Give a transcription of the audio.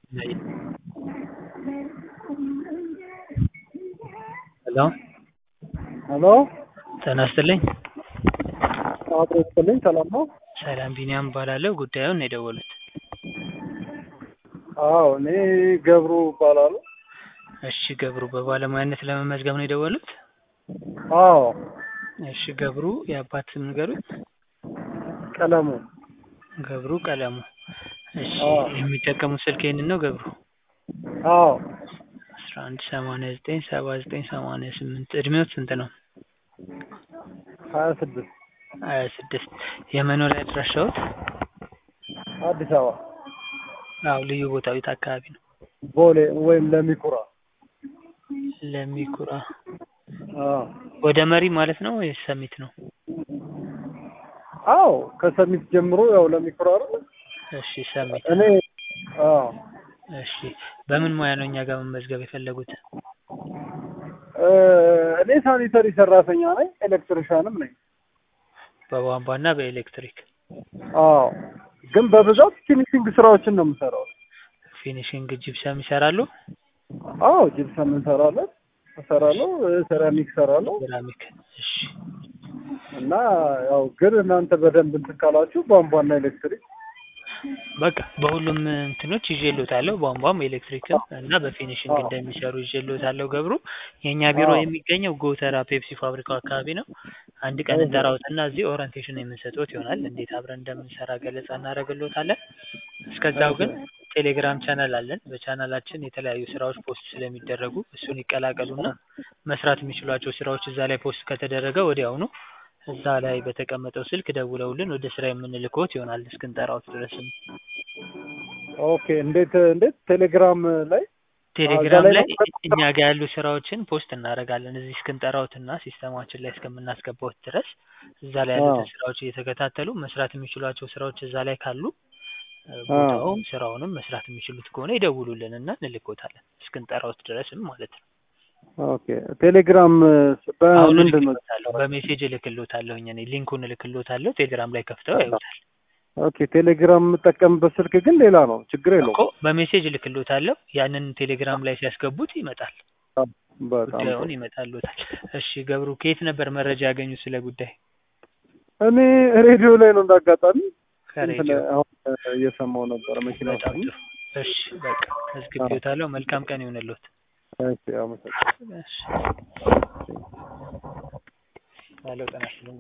ሄሎ ሄሎ ጤና ይስጥልኝ። አቶ ይስጥልኝ ሰላም ነው? ሰላም ቢኒያም እባላለሁ። ጉዳዩን ነው የደወሉት? አዎ እኔ ገብሩ እባላለሁ። እሺ ገብሩ በባለሙያነት ለመመዝገብ ነው የደወሉት? አዎ እሺ ገብሩ የአባት ስም ንገሩኝ? ቀለሙ ገብሩ ቀለሙ። እሺ አዎ የሚጠቀሙት ስልክ ይሄንን ነው ገብሩ? አዎ አስራ አንድ ሰማንያ ዘጠኝ ሰባ ዘጠኝ ሰማንያ ስምንት እድሜዎት ስንት ነው? ሀያ ስድስት ሀያ ስድስት የመኖሪያ አድራሻዎት? አዲስ አበባ አዎ ልዩ ቦታው የት አካባቢ ነው? ቦሌ ወይም ለሚኩራ ለሚኩራ አዎ ወደ መሪ ማለት ነው ወይስ ሰሚት ነው? አዎ ከሰሚት ጀምሮ ያው ለሚኩራ አይደል? እሺ ሰሚት እኔ አዎ እሺ በምን ሙያ ነው እኛ ጋር መመዝገብ የፈለጉት? እ እኔ ሳኒተሪ ሰራተኛ ነኝ፣ ኤሌክትሪሻንም ነኝ። በቧንቧና በኤሌክትሪክ አዎ ግን በብዛት ፊኒሽንግ ስራዎችን ነው የምሰራው። ፊኒሽንግ ጂፕሰም ይሰራሉ? አዎ ጅብሰም እንሰራለን እሰራለሁ፣ ሴራሚክ እሰራለሁ ሴራሚክ እሺ እና ያው ግን እናንተ በደንብ እንትን ካላችሁ ቧንቧና ኤሌክትሪክ በቃ በሁሉም እንትኖች ይዤልዎታለሁ ቧንቧም ኤሌክትሪክም እና በፊኒሽንግ እንደሚሰሩ ይዤልዎታለሁ ገብሩ የእኛ ቢሮ አዎ። የሚገኘው ጎተራ ፔፕሲ ፋብሪካው አካባቢ ነው አንድ ቀን እንጠራዎትና እዚህ ኦሪንቴሽን የምንሰጥዎት ይሆናል እንዴት አብረን እንደምንሰራ ገለጻ እናደርግልዎታለን እስከዛው ግን ቴሌግራም ቻናል አለን በቻናላችን የተለያዩ ስራዎች ፖስት ስለሚደረጉ እሱን ይቀላቀሉና መስራት የሚችሏቸው ስራዎች እዛ ላይ ፖስት ከተደረገ ወዲያውኑ እዛ ላይ በተቀመጠው ስልክ ደውለውልን ወደ ስራ የምንልክዎት ይሆናል እስክንጠራዎት ድረስም ኦኬ እንዴት እንዴት ቴሌግራም ላይ ቴሌግራም ላይ ላይ ነው? እኛ ጋር ያሉ ስራዎችን ፖስት እናደርጋለን እዚህ እስክንጠራዎትና ሲስተማችን ላይ እስከምናስገባዎት ድረስ እዛ ላይ ያሉትን አዎ። ስራዎች እየተከታተሉ መስራት የሚችሏቸው ስራዎች እዛ ላይ ካሉ እ አዎ። ቦታውም ስራውንም መስራት የሚችሉት ከሆነ ይደውሉልን እና እንልክዎታለን እስክንጠራዎት ድረስም ማለት ነው። ኦኬ ቴሌግራም አሁን በምንድን ነው? እልክልዎታለሁ በሜሴጅ እልክልዎታለሁኝ እኔ ሊንኩን እልክልዎታለሁ ቴሌግራም ላይ ከፍተው ያዩታል። ኦኬ ቴሌግራም የምጠቀምበት ስልክ ግን ሌላ ነው፣ ችግር እኮ የለውም። በሜሴጅ እልክልዎታለሁ ያንን ቴሌግራም ላይ ሲያስገቡት ይመጣል በጣም ጥሩ። ጉዳዩን ይመጣልዎታል። እሺ ገብሩ ከየት ነበር መረጃ ያገኙት ስለ ጉዳይ? እኔ ሬዲዮ ላይ ነው እንዳጋጣሚ እንትን ከሬዲዮ አሁን እየሰማሁ ነበር መኪና ውስጥ በጣም ሆኜ። ጥሩ። እሺ በቃ መዝግቤዎታለሁ። መልካም ቀን ይሁንልዎት። እሺ አመሰግናለሁ። እሺ ባለው ጤና ይስጥልኝ።